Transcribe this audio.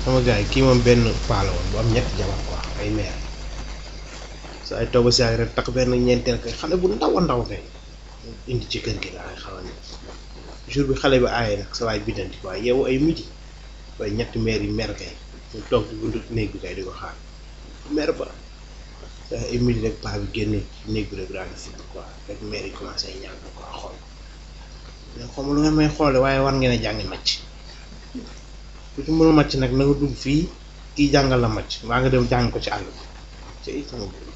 sama gars yi kii moom benn paa la woon bu am ñetti jabar quoi ay meer sa ay toog ba si rek tax benn ñeenteel kay xale bu ndaw a ndaw kay indi ci kër gi la ay xamal ni jour bi xale bi aaye nag sa waay biddanti waaye yeewu ay midi waaye ñetti meer yi mer kay ñu toog ci buntu néeg bi kay di ko xaar mer ba ay midi rek paa bi génne néeg bi rek daal di fukk quoi rek meer yi commencé ñaan quoi xool mais xaw ma lu ngeen may xoole waaye war ngeen a jàngi màcc ku ci mënul màcc nag na nga dugg fii kii jàngal la màcc waa nga dem jàng ko ci àll bi ci sama